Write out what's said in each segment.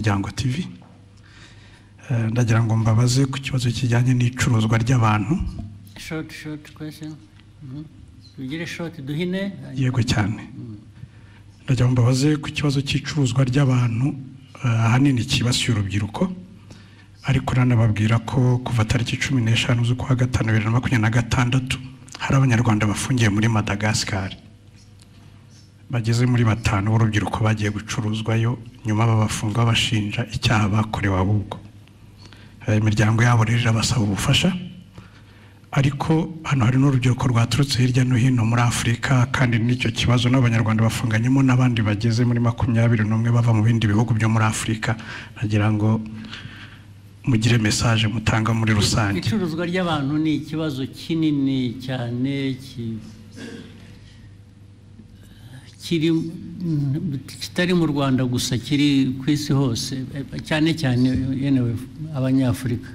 Muryango TV Eh, ndagira ngo mbabaze ku kibazo kijyanye n'icuruzwa ry'abantu Short, short question. Mhm. Tugire short duhine. yego cyane ndagira ngo mbabaze ku kibazo cy'icuruzwa ry'abantu eh, ahanini cyibasiye urubyiruko ariko nanababwira ko kuva tariki cumi n'eshanu z'ukwa gatanu bibiri na makumyabiri na gatandatu hari abanyarwanda bafungiye muri madagascar bageze muri batanu b'urubyiruko bagiye gucuruzwayo nyuma babafunga bashinja icyaha bakorewe ahubwo Eh, imiryango yabo rero irabasaba ubufasha ariko hano hari n'urubyiruko rwaturutse hirya no hino muri afurika kandi n'icyo kibazo n'abanyarwanda bafunganyemo n'abandi bageze muri makumyabiri n'umwe bava mu bindi bihugu byo muri afurika nagira ngo mugire mesaje mutanga muri rusange Icuruzwa ry'abantu ni ikibazo kinini cyane ki- kiri mm, kitari mu Rwanda gusa kiri ku isi hose eh, cyane cyane yenewe abanyafurika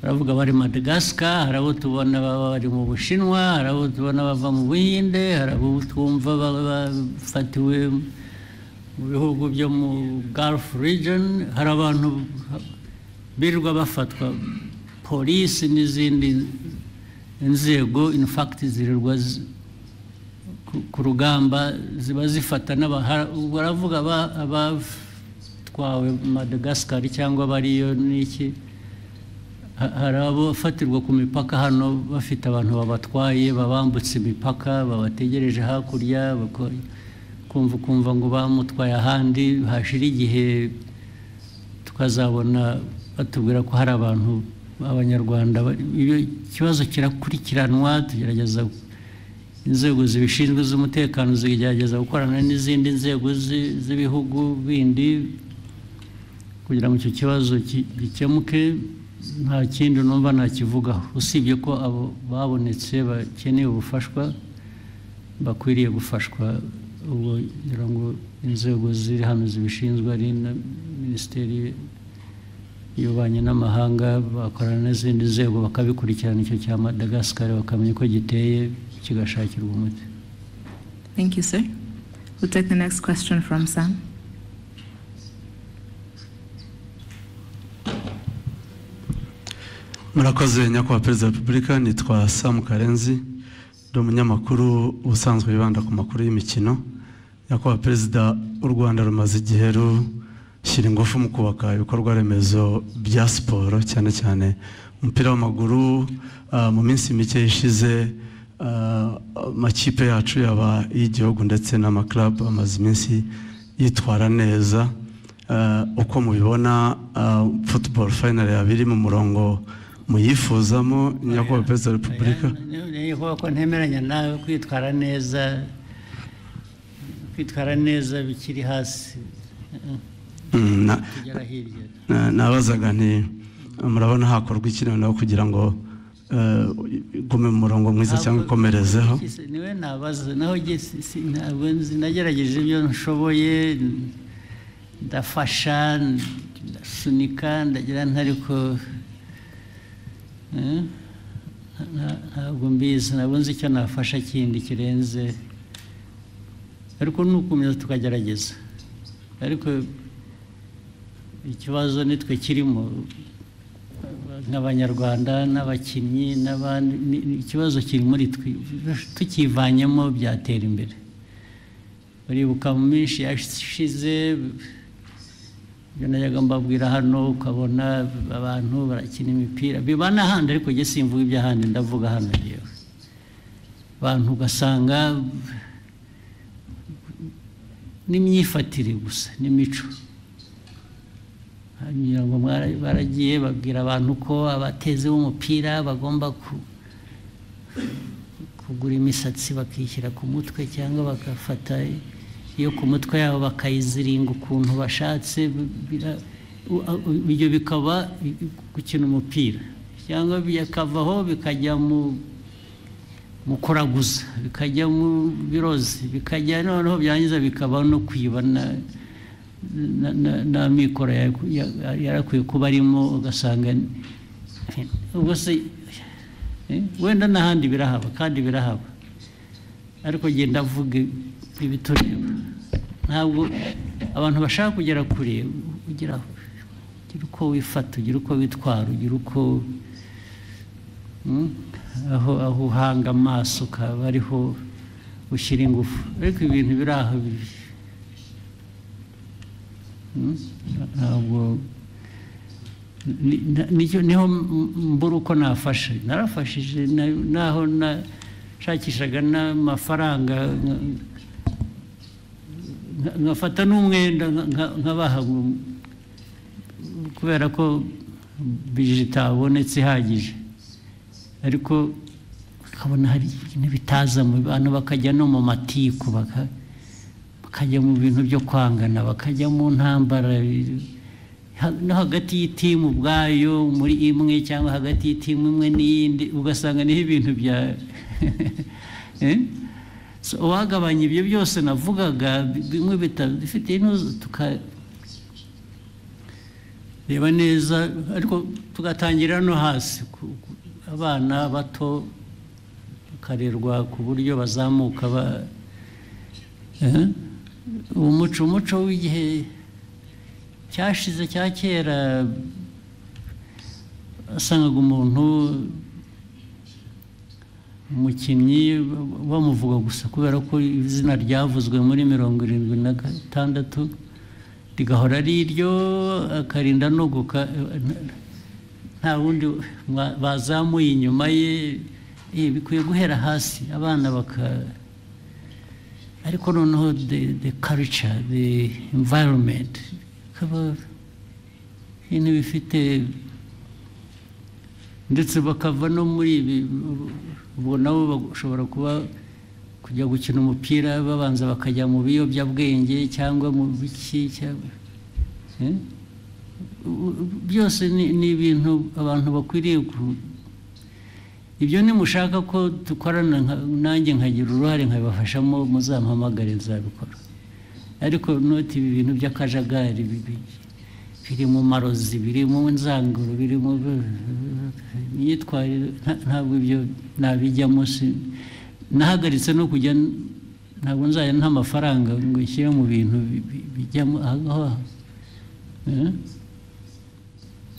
baravuga bari Madagascar hari abo tubona baba bari mu Bushinwa hari abo tubona bava mu Buhinde hari abo twumva ba- bafatiwe mu bihugu byo mu Gulf region hari abantu birirwa bafatwa polisi n'izindi nzego in fact zirirwa zi- ku- ku rugamba ziba zifata n'aba- ha- baravuga aba- abatwawe madagascar cyangwa bariyo n'iki Ha- hari abafatirwa ku mipaka hano bafite abantu babatwaye babambutse imipaka babategereje hakurya bako- kumva kumva ngo bamutwaye ahandi hashira igihe tukazabona batubwira ko hari abantu b'abanyarwanda bari- iyo ikibazo kirakurikiranwa tugerageza inzego zibishinzwe z'umutekano zigerageza gukorana n'izindi nzego zi- z'ibihugu bindi kugira ngo icyo kibazo ki- gikemuke nta kindi numva nakivugaho usibye ko abo babonetse bakeneye ubufashwa bakwiriye gufashwa ubwo ngira ngo inzego ziri hano zibishinzwe ari na minisiteri y'ububanyi n'amahanga bakorana n'izindi nzego bakabikurikirana icyo cya madagascar bakamenya uko giteye kigashakirwa umuti Thank you, sir. We'll take the next question from Sam. murakoze nyakubahwa perezida wa repubulika nitwa samu karenzi ndi umunyamakuru ubusanzwe wibanda ku makuru y'imikino nyakubahwa perezida w'u rwanda rumaze igihe rushyira ingufu mu kubaka ibikorwa remezo bya siporo cyane cyane umupira w'amaguru ah, mu minsi mike ishize ah, amakipe yacu yaba iy'igihugu ndetse n'amakarabu amaze iminsi yitwara neza Eh, uko mubibona eh, football final yabiri mu murongo muyifuzamo nyakubahwa perezida wa repubulika niyo kuvuga ko ntemeranya nawe kwitwara neza kwitwara neza bikiri hasi Mm, na- tugera hirya na- nabazaga nti murabona hakorwa iki noneho kugira ngo eh, igume mu murongo mwiza cyangwa ikomerezeho Ese niwe nabaza naho njye si- si- ntabwo nzi nagerageje ibyo nshoboye ndafasha ndasunika ndagira nti ariko eh, nta- ntabwo mbizi ntabwo nzi icyo nafasha kindi kirenze ariko ni ugukomeza tukagerageza ariko ikibazo nitwe kirimo nk'abanyarwanda n'abakinnyi n'abandi ni- ni ikibazo kiri muri twe tukivanyemo byatera imbere uribuka mu minsi yashize ibyo najyaga mbabwira hano ukabona abantu barakina imipira biba n'ahandi ariko njye simvuga iby'ahandi ndavuga hano yewe abantu ugasanga n'imyifatire gusa n'imico ngira ngo mwara- baragiye babwira abantu ko abateze b'umupira bagomba ku- kugura imisatsi bakishyira ku mutwe cyangwa bagafata iyo ku mutwe yabo bakayiziringa ukuntu bashatse bira- u- u- ibyo bikaba i- i- gukina umupira cyangwa bikavaho bikajya mu mu kuraguza bikajya mu birozi bikajya noneho byangiza bikaba no kwiba na- na- na- n'amikoro ya- ya- yarakwiye kuba arimo ugasanga ubwo se eh, wenda n'ahandi birahaba kandi birahaba ariko njye ndavuga ibitureba ntabwo abantu bashaka kugera kure ugira ugira uko wifata ugira uko witwara ugira uko Mm, aho aho uhanga amaso ukaba ariho ushyira ingufu ariko ibintu biri aho bibi Mm, ntabwo ni- na- nicyo- niho mbura uko nafashe narafashije na- naho nashakishaga n'amafaranga nka- nka- nkafata n'umwenda nka- nka- nkabaha ngo- kubera ko bije itabonetse ihagije ariko ukabona hari ibintu bitaza mu bantu bakajya no mu matiku baka- bakajya mu bintu byo kwangana bakajya mu ntambara ha- no hagati y'itimu ubwayo muri imwe cyangwa hagati y'itimu imwe n'iyindi ugasanga niho ibintu bya Eh? So, uwagabanya ibyo byose navugaga bi- bimwe bitabifite tuka reba neza ariko tugatangira no hasi ku- ku- abana bato bakarerwa ku buryo bazamuka ba Eh? uwo muco umuco w'igihe cyashize cya kera wasangaga umuntu umukinnyi ba- bamuvuga gusa kubera ko izina ryavuzwe muri mirongo irindwi na gatandatu rigahora ari iryo akarinda no guka nta wundi mwa- bazamuye inyuma ye Eh, bikwiye guhera hasi abana baka ariko noneho the, the culture the environment bikaba ibintu bifite ndetse bakava no muri ibi ubu nabo bashobora kuba kujya gukina umupira babanza bakajya mu biyobyabwenge cyangwa mu biki cyangwa Eh? U- u- byose ni ni ibintu abantu bakwiriye ku- ibyo nimushaka ko dukorana nka- nanjye nkagira uruhare nkabibafashamo muzampamagare nzabikora ariko noti ibi bintu by'akajagari bibi- biri mu marozi biri mu nzanguro biri mu imyitwarire nta- ntabwo ibyo nabijya munsi nahagaritse no kujya ntabwo nzajya nta mafaranga ngo nshyire mu bintu bi- bi- bijyamo aha ngaha Eh?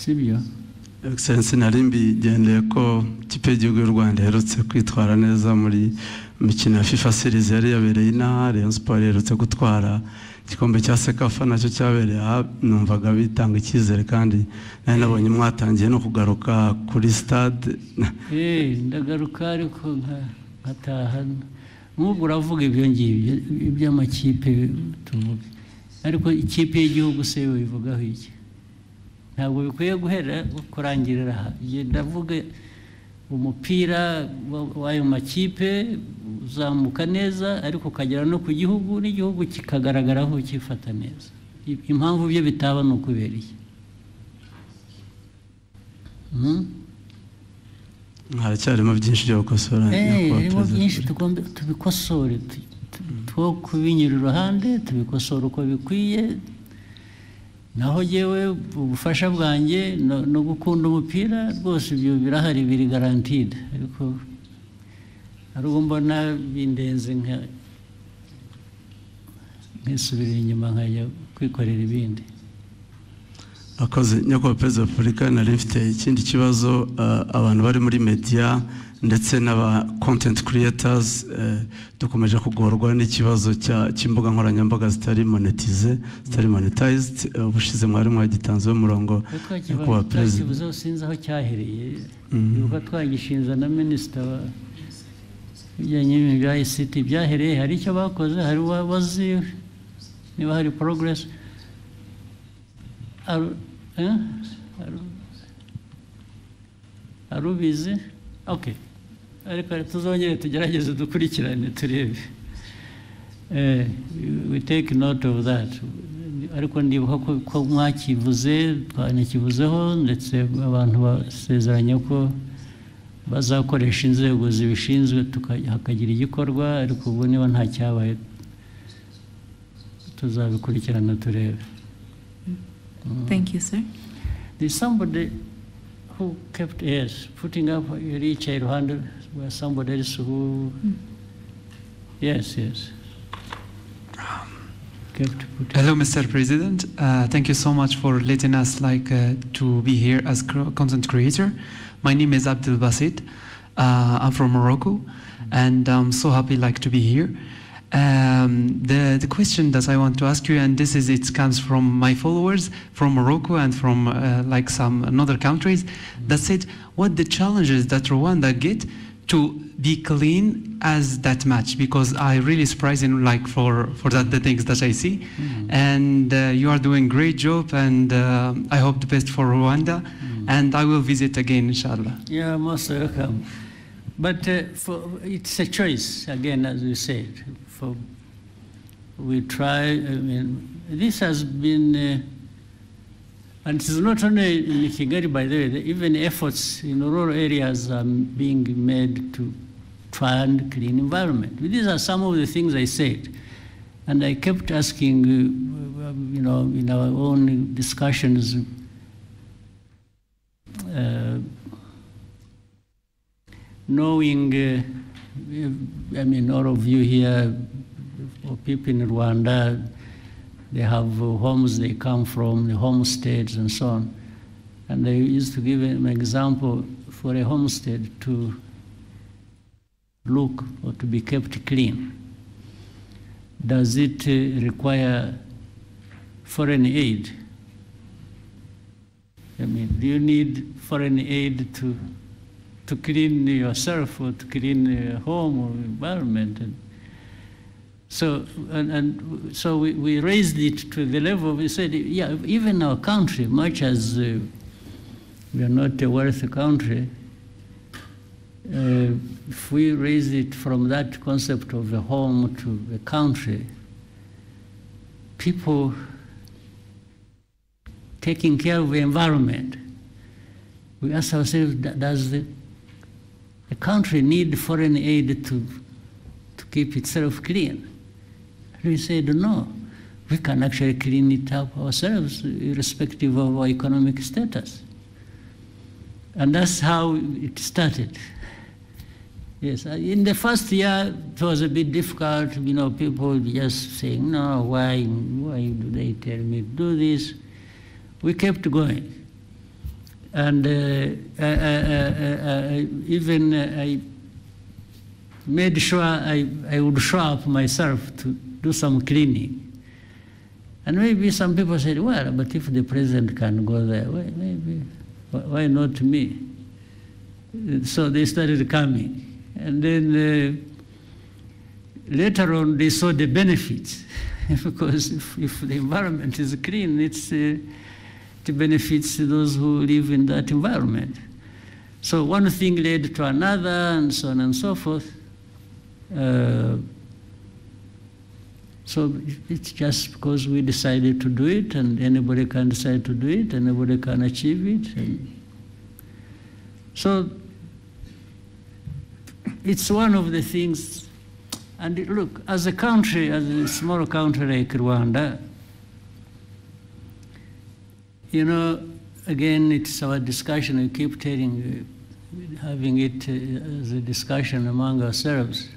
sibyo egiserensi nari mbigendeye ko ikipe y'igihugu y'u rwanda iherutse kwitwara neza muri mikino ya fifa series yari yabereye inaha rayon sport iherutse gutwara igikombe cya sekafa nacyo cyabereye aha numvaga bitanga icyizere kandi nari nabonye mwatangiye no kugaruka kuri stade Eh, ndagaruka ariko nka- nkataha nk'ubwo uravuga ibyo ngibyo iby'amakipe tuvuga ariko ikipe y'igihugu se yo ivugaho iki ntabwo bikwiye guhera kurangirira aha Njye ndavuga umupira wa- w'ayo makipe uzamuka neza ariko ukagera no ku gihugu n'igihugu kikagaragaraho ukifata neza I- impamvu byo bitaba ni ukubera iki Mhm. haracyarimo byinshi byo gukosora harimo nyakubahwa perezida byinshi wa repubulika. tugomba tubikosore tu- tu- two kubinyura iruhande tubikosora uko bikwiye naho jyewe ubufasha bwanjye no no gukunda umupira rwose ibyo birahari biri garantide ariko hari ubwo mbona bindenze nka nkisubira inyuma nkajya kwikorera ibindi akoze nyakubahwa perezida wa repubulika nari mfite ikindi kibazo eh, abantu bari muri media ndetse n'aba content creators eh, dukomeje kugorwa n'ikibazo cya- cy'imbuga nkoranyambaga zitari monetize zitari monetized eh, ubushize mwari mwagitanzeho umurongo ariko ikibazo nyakubahwa perezida cyakibuzeho sinzi aho cyahereye Mhm. ibuka twagishinza na minisita wa ibijyanye n'ibintu bya ICT byahereye hari icyo bakoze hari uwabazi niba hari progress Aru- eh? Aru- arubizi okay ariko tuzongere tugerageze dukurikirane turebe Eh, we take note of that ariko ndibuka ko ko mwakivuze twanakivuzeho ndetse abantu basezeranya ko bazakoresha inzego zibishinzwe tuka- hakagira igikorwa ariko ubwo niba nta cyabaye tuzabikurikirana turebe Thank you, sir. There's somebody who kept yes, putting up yari yicaye iruhande where somebody else who yes yes You have to put it. Hello, Mr. President. Uh, thank you so much for letting us like uh, to be here as cr- content creator. My name is Abdel Basit. Uh, I'm from Morocco, and I'm so happy like to be here. Um, the the question that I want to ask you, and this is it comes from my followers from Morocco and from uh, like some another countries, that said, what the challenges that Rwanda get to be clean as that match because I really surprised him like for for that the things that I see, and uh, you are doing great job and uh, I hope the best for Rwanda, and I will visit again inshallah. Yeah, most welcome. But uh, for, it's a choice, again, as we said. For, we try, I mean, this has been, uh, and it's not only in Kigali, by the way, the- even efforts in rural areas are being made to try and clean environment. These are some of the things I said. And I kept asking, uh, you know, in our own discussions, uh, knowing, uh, I mean, all of you here, or people in Rwanda, they have uh, homes they come from, the homesteads and so on. And I used to give an example for a homestead to look or to be kept clean. Does it uh, require foreign aid? I mean, do you need foreign aid to to clean yourself or to clean your home or environment? And so and, and so we, we raised it to the level we said, yeah, even our country, much as uh, we are not a wealthy country, uh, if we raise it from that concept of a home to a country, people taking care of the environment, we ask ourselves, "Do- does the, the country need foreign aid to, to keep itself clean? And we said, no, we can actually clean it up ourselves, irrespective of our economic status. And that's how it started. Yes, uh, in the first year it was a bit difficult, you know, people just saying, no, why, why do they tell me to do this? We kept going. And uh, I, I, I, I, even uh, I made sure I, I would show up myself to do some cleaning. And maybe some people said, well, but if the president can go there, why, maybe, wh- why not me? Uh, So they started coming. And then uh, later on, they saw the benefits. because if, if the environment is clean, it's, uh, it benefits those who live in that environment. So one thing led to another, and so on and so forth. Uh, so it- it's just because we decided to do it, and anybody can decide to do it, anybody can achieve it. and- so it's one of the things. And it- look, as a country, as a small country like Rwanda, you know, again, it's our discussion. We keep telling, uh, having it uh, as a discussion among ourselves.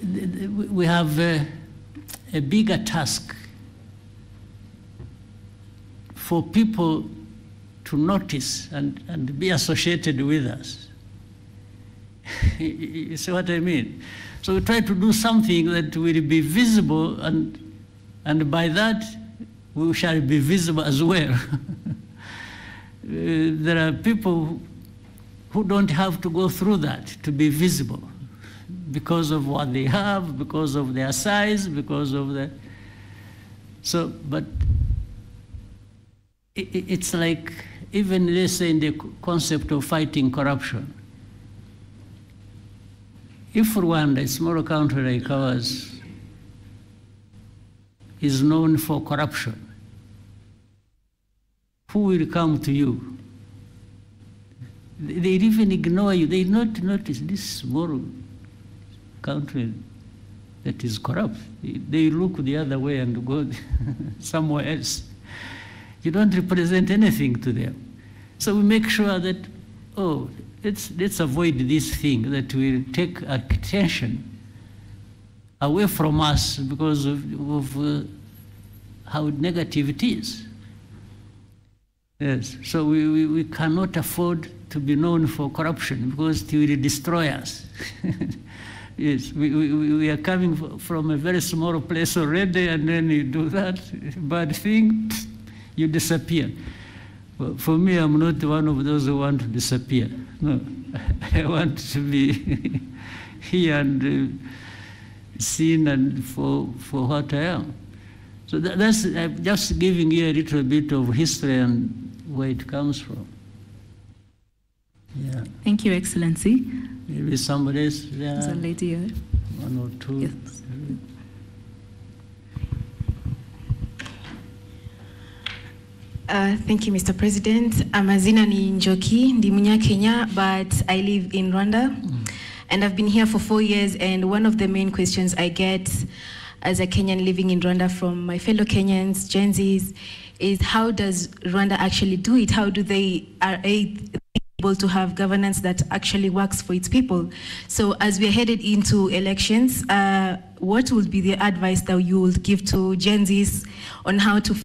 The- the- We we have uh, a bigger task for people to notice and, and be associated with us. you see what I mean? So we try to do something that will be visible, and, and by that, we shall be visible as well. Uh, there are people who don't have to go through that to be visible because of what they have, because of their size, because of the. So, but i- i- it's like even let's say in the co- concept of fighting corruption. If Rwanda, a small country like ours, is known for corruption, who will come to you? They they even ignore you. They not notice this small country that is corrupt. They- They look the other way and go somewhere else. You don't represent anything to them. So we make sure that, oh, let's, let's avoid this thing that will take attention away from us because of, of uh, how negative it is. Yes, so we, we, we cannot afford to be known for corruption because it will destroy us. yes, we, we, we- we are coming fro- from a very small place already, and then you do that bad thing, you disappear. For- For me, I'm not one of those who want to disappear. No, I want to be here and uh, seen and for, for what I am. So tha- that's uh, just giving you a little bit of history and where it comes from. Yeah, Thank you, Excellency. maybe somebody else There's a there, lady here. one or two. Yes. Uh, thank you, Mr. President. Amazina ni Njoki, ndi Munyakenya, but I live in Rwanda. And I've been here for four years, and one of the main questions I get as a Kenyan living in Rwanda from my fellow Kenyans, Gen Zs, is how does Rwanda actually do it? How do they are a- able to have governance that actually works for its people. So as we're headed into elections, uh, what would be the advice that you would give to Gen Zs on how to